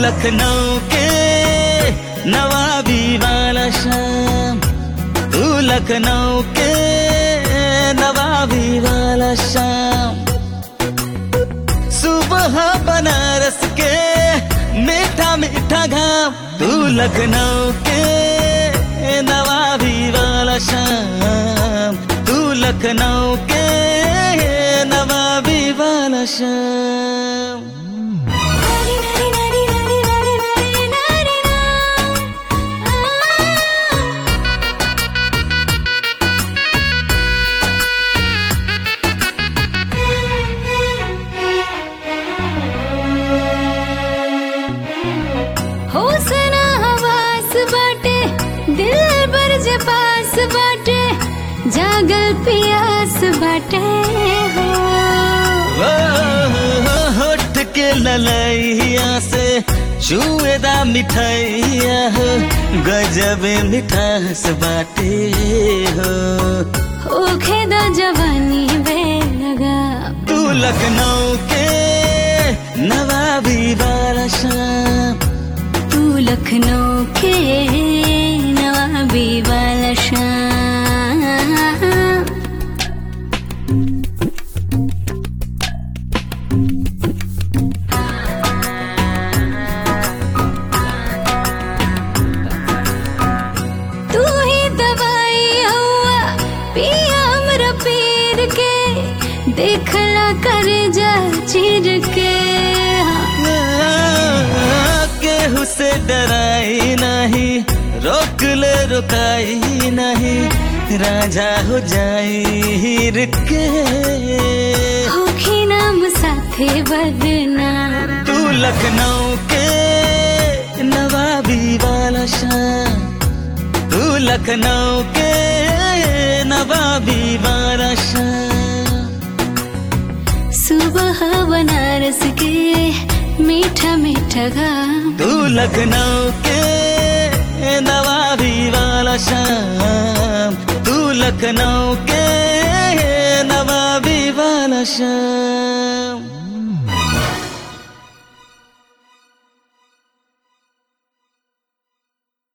लखनऊ के नवाबी वाला शाम तू लखनऊ के नवाबी वाला शाम सुबह बनारस के मीठा मीठा घाम तू लखनऊ के नवाबी वाला शाम तू लखनऊ के नवाबी वाला शाम नारी नारी नारी नारी नारी नारी नारी होसना हवास बाटे दिल पर जे पास बाटे जागल पियास बाटे हो ओ, होठ के ललैया से चुएदा मिठाइया हो गजब मिठास बाटे हो होखे दा जवानी बेलगा तू लखनऊ के नवाबी वाला शाम तू लखनऊ के नवाबी वाला शाम तू ही दवाई हुआ पिया हमरा पीर के देखला कर जा चीर के केहू से डराई नहीं रोक ले रुकाई नहीं राजा हो जाई हीर के होखी नाम साथे बदनाम तू लखनऊ के नवाबी वाला शाम तू लखनऊ के नवाबी वाला शाम सुबह बनारस के मीठा मीठा घाम तू लखनऊ के नवाबी वाला शाम तू लखनऊ के नवाबी वाला शाम